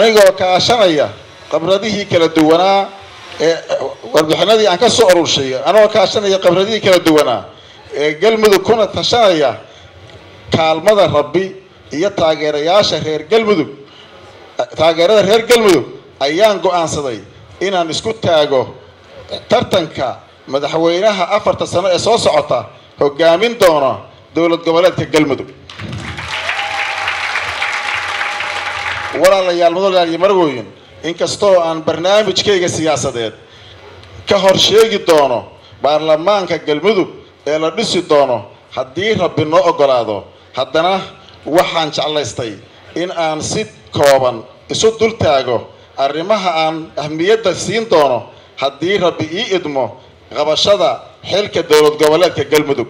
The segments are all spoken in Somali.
anigoo kaashanaya qabradihii kala duwanaa ee warbixinadii aan ka soo aruurshay anigoo kaashanaya qabradihii kala duwanaa ee galmudug kuna tashanaya kaalmada rabbi iyo taageerayaasha reer galmudug taageerada reer galmudug ayaan go-aansaday inaan isku taago tartanka madaxweynaha afarta sano ee soo socota hogaamin doona dowlad goboleedka galmudug walaalayaal mudalayaal iyo marwooyin inkastoo aan barnaamijkayga siyaasadeed ka hor sheegi doono baarlamaanka galmudug ee la dhisi doono haddii rabbi noo oggolaado haddana waxaan jeclaystay in aan si kooban isu dul taago arrimaha aan ahmiyadda siin doono haddii rabbi ii idmo qabashada xilka dowlad goboleedka galmudug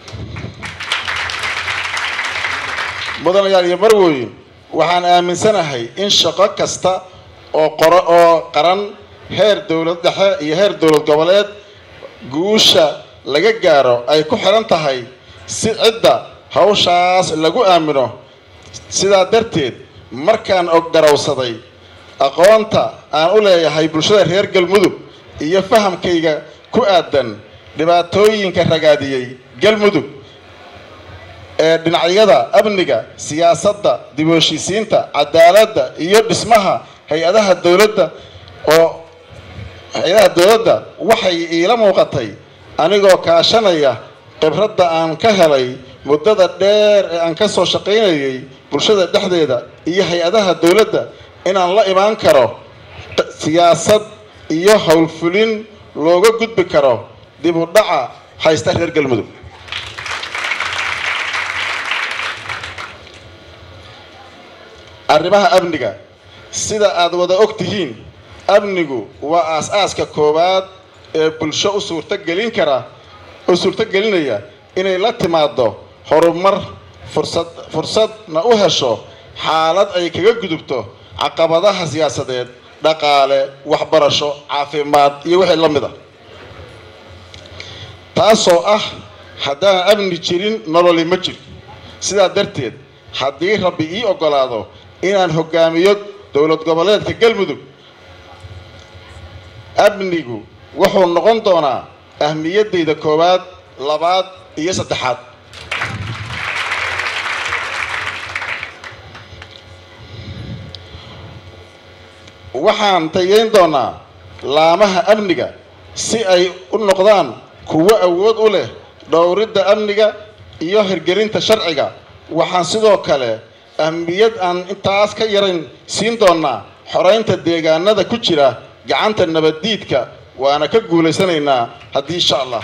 mudanayaal iyo marwooyin waxaan aaminsanahay in shaqo kasta oo qoro oo qaran heer dowlad dhexe iyo heer dowlad goboleed guusha laga gaaro ay ku xiran tahay si cidda hawshaas lagu aamino sidaa darteed markaan og garowsaday aqoonta aan u leeyahay bulshada reer galmudug iyo fahamkayga ku aadan dhibaatooyinka ragaadiyey galmudug ee dhinacyada amniga siyaasadda dib u heshiisiinta cadaaladda iyo dhismaha hay-adaha dowladda oo hay-adaha dowladda waxay iila muuqatay anigoo kaashanaya khibradda aan ka helay muddada dheer ee aan ka soo shaqaynayay bulshada dhexdeeda iyo hay-adaha dowladda inaan la imaan karo siyaasad iyo howlfulin looga gudbi karo dib u dhaca haysta reer galmudug arrimaha amniga sida aada wada og tihiin amnigu waa aas-aaska koowaad ee bulsho u suurtogelin kara u suurtogelinaya inay la timaado horumar fursad fursadna u hesho xaalad ay kaga gudubto caqabadaha siyaasadeed dhaqaale waxbarasho caafimaad iyo wixii la mid a taasoo ah haddaan amni jirin nololi ma jir sidaa darteed haddii rabbi ii oggolaado inaan hogaamiyo dowlad goboleedka galmudug amnigu wuxuu noqon doonaa ahmiyaddayda koowaad labaad iyo saddexaad waxaan tayeyn doonaa laamaha amniga si ay u noqdaan kuwo awood u leh dhowridda amniga iyo hirgelinta sharciga waxaan sidoo kale ahmiyad aan intaas ka yarayn siin doonaa xoraynta deegaanada ku jira gacanta nabaddiidka waana ka guulaysanaynaa haddii insha allah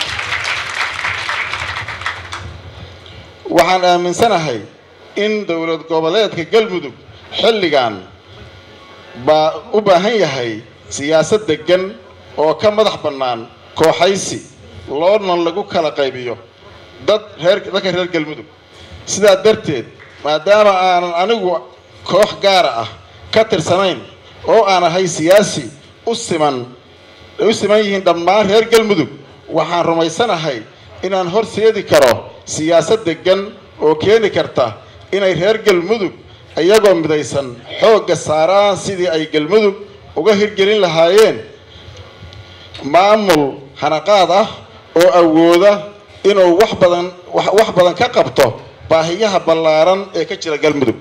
waxaan aaminsanahay in dowlad goboleedka galmudug xilligan baa u baahan yahay siyaasad deggan oo ka madax bannaan kooxaysi loona lagu kala qaybiyo dad reer dadka reer galmudug sidaa darteed maadaama aanan anigu koox gaara ah ka tirsanayn oo aan ahay siyaasi u siman ay u siman yihiin dhammaan reer galmudug waxaan rumaysanahay inaan horseedi karo siyaasad deggan oo keeni karta inay reer galmudug iyagoo midaysan xoogga saaraan sidii ay galmudug uga hirgelin lahaayeen maamul hanaqaad ah oo awooda inuu wax badan wax badan ka qabto baahiyaha ballaaran ee ka jira galmudug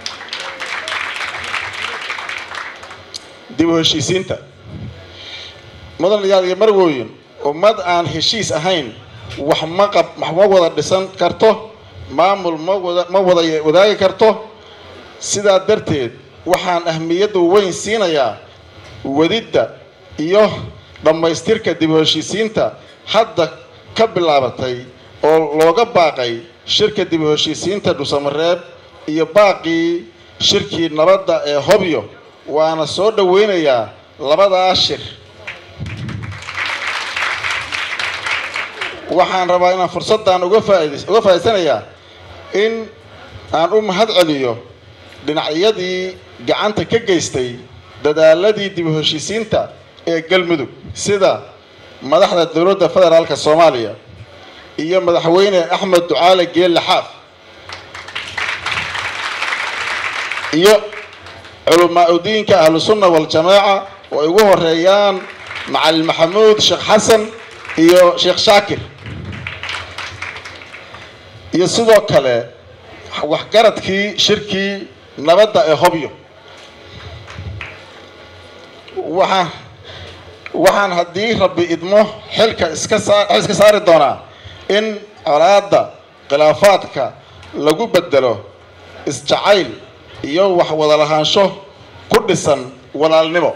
dib u heshiisiinta mudanayaal iyo marwooyin ummad aan heshiis ahayn wax ma qab wax ma wada dhisan karto maamul ma wada ma wada wadaagi karto sidaa darteed waxaan ahmiyadda weyn siinayaa wadidda iyo dhammaystirka dib u heshiisiinta hadda ka bilaabatay oo looga baaqay shirka dib u heshiisiinta dhusamareeb iyo baaqii shirkii nabadda ee hobyo waana soo dhoweynayaa labadaas shir waxaan rabaa inaan fursaddan uga faaid uga faa'idaysanayaa in aan u mahad celiyo dhinacyadii gacanta ka geystay dadaaladii dib u heshiisiinta ee galmudug sida madaxda dowladda federaalka soomaaliya iyo madaxweyne axmed ducaale geelle xaaf iyo culamaa udiinka ahlusunna waljamaaca oo ay ugu horeeyaan macalin maxamuud sheekh xasan iyo sheekh shaakir iyo sidoo kale waxgaradkii shirkii nabadda ee hobyo waxaa waxaan haddii rabbi idmo xilka iska saa xil iska saari doonaa in colaadda khilaafaadka lagu bedelo isjacayl iyo wax wada lahaansho ku dhisan walaalnimo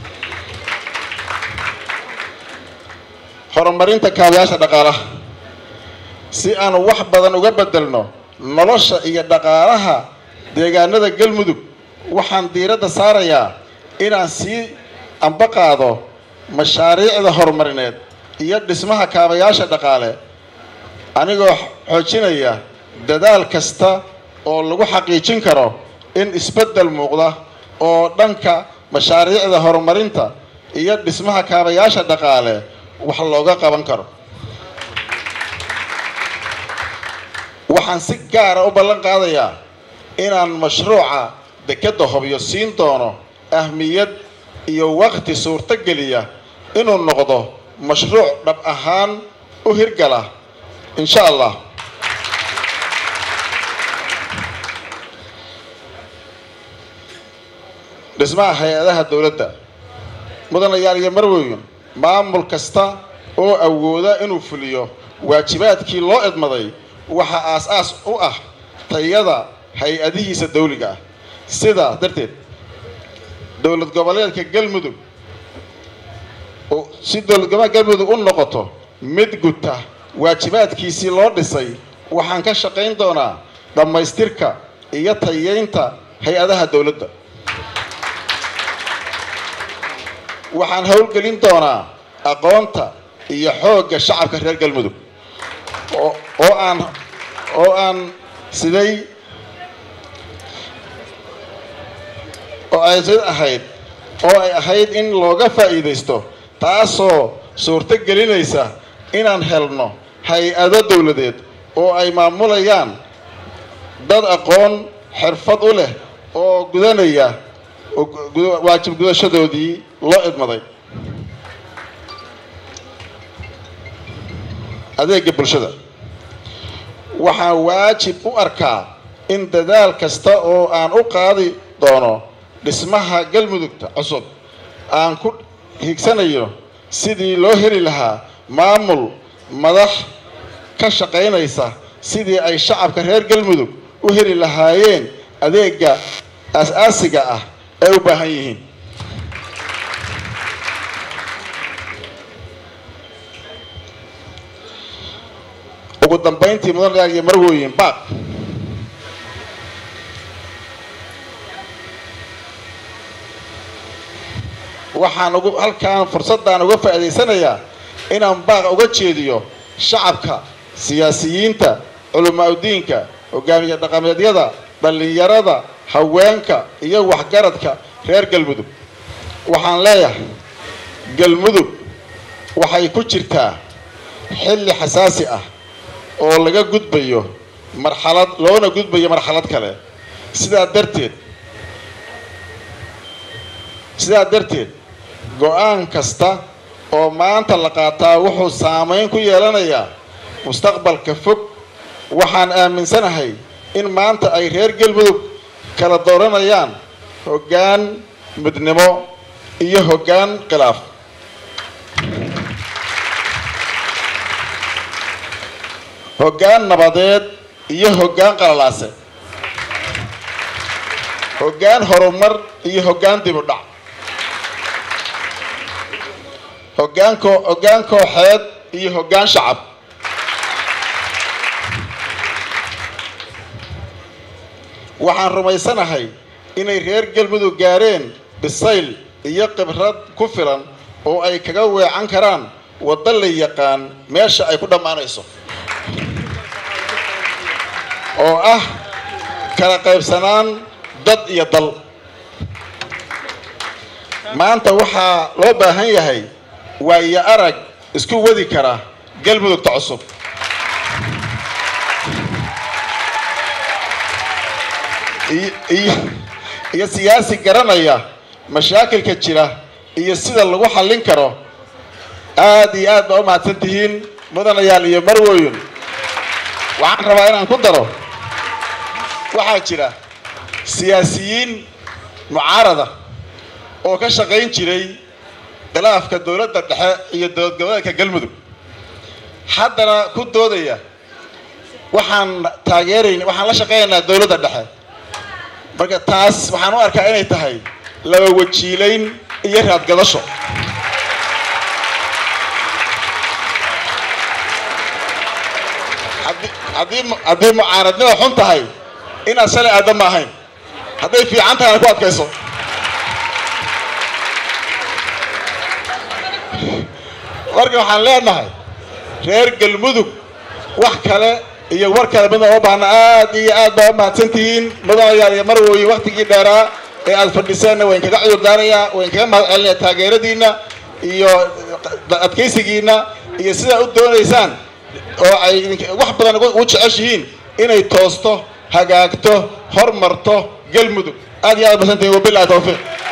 horumarinta kaabayaasha dhaqaalaha si aanu wax badan uga bedelno nolosha iyo dhaqaalaha deegaanada galmudug waxaan diiradda saarayaa inaan sii amba qaado mashaariicda horumarineed iyo dhismaha kaabayaasha dhaqaale anigoo xoojinaya dadaal kasta oo lagu xaqiijin karo in isbeddel muuqda oo dhanka mashaariicda horumarinta iyo dhismaha kaabayaasha dhaqaale wax looga qaban karo waxaan si gaara u ballan qaadayaa inaan mashruuca dekedda hobyo siin doono ahmiyad iyo waqti suurto geliya inuu noqdo mashruuc dhab ahaan u hirgala insha allah dhismaha hay-adaha dowladda mudanayaal iyo marweyn maamul kasta oo awooda inuu fuliyo waajibaadkii loo idmaday waxaa aas-aas u ah tayada hay-adihiisa dawliga ah sidaa darteed dowlad goboleedka galmudug si dowlad goboleedka galmudug u noqoto mid guta waajibaadkiisii loo dhisay waxaan ka shaqayn doonaa dhammaystirka iyo tayeynta hay-adaha dowladda waxaan howlgelin doonaa aqoonta iyo xoogga shacabka reer galmudug oo aan oo aan siday oo ay sid ahayd oo ay ahayd in looga faa'iidaysto taasoo suurto gelinaysa inaan helno hay-ado dowladeed oo ay maamulayaan dad aqoon xirfad u leh oo gudanaya waajib gudashadoodii loo idmaday adeega bulshada waxaan waajib u arkaa in dadaal kasta oo aan u qaadi doono dhismaha galmudugta cusub aan ku higsanayo sidii loo heli lahaa maamul madax ka shaqaynaysa sidii ay shacabka reer galmudug u heli lahaayeen adeega aas-aasiga ah ay u baahan yihiin ugu dambayntii mudanayaal iyo marwooyin baaq waxaan ugu halkaan fursaddan uga faa'iidaysanayaa inaan baaq uga jeediyo shacabka siyaasiyiinta culamaa udiinka hogaamiye dhaqameedyada dhallinyarada haweenka iyo waxgaradka reer galmudug waxaan leeyahay galmudug waxay ku jirtaa xilli xasaasi ah oo laga gudbayo marxalad loona gudbayo marxalad kale sidaa darteed sidaa darteed go-aan kasta oo maanta la qaataa wuxuu saamayn ku yeelanayaa mustaqbalka fog waxaan aaminsanahay in maanta ay reer galmudug kala dooranayaan hoggaan midnimo iyo hoggaan khilaaf hoggaan nabadeed iyo hoggaan qalalaase hoggaan horumar iyo hoggaan dib u dhac hoggaan koo hoggaan kooxeed iyo hoggaan shacab waxaan rumaysanahay inay reer galmudug gaareen bisayl iyo khibrad ku filan oo ay kaga weecan karaan waddo la yaqaan meesha ay ku dhammaanayso oo ah kala qaybsanaan dad iyo dal maanta waxaa loo baahan yahay waayo arag isku wadi kara galmudugta cusub iyo siyaasi garanaya mashaakilka jira iyo sida lagu xallin karo aad iyo aad baa u mahadsan tihiin mudanayaal iyo marwoyin waxaan rabaa inaan ku daro waxaa jira siyaasiyiin mucaarada oo ka shaqayn jiray khilaafka dowladda dhexe iyo dowlad goboleedka galmudug haddana ku doodaya waxaan taageerayn waxaan la shaqaynaynaa dowladda dhexe marka taas waxaan u arkaa inay tahay laba wajiilayn iyo raadgadasho haddii haddii mucaaradnima xun tahay inaad shalay aadda ma ahayn hadday fiican tahayna ku adkayso marka waxaan leenahay reer galmudug wax kale iyo war kale midna uma baahna aad iyo aad baa u mahadsantihiin mudanayaal iyo marwoyin waktigii dheeraa ee aad fadhiseenna wayn kaga cudur daarayaa wayn kaga mahad celinaya taageeradiina iyo adkaysigiina iyo sidaa u doonaysaan oo ay wax badan u jeceshihiin inay toosto hagaagto hormarto galmudug aad iyo aad mahadsantihiin wabilahi tawfiiq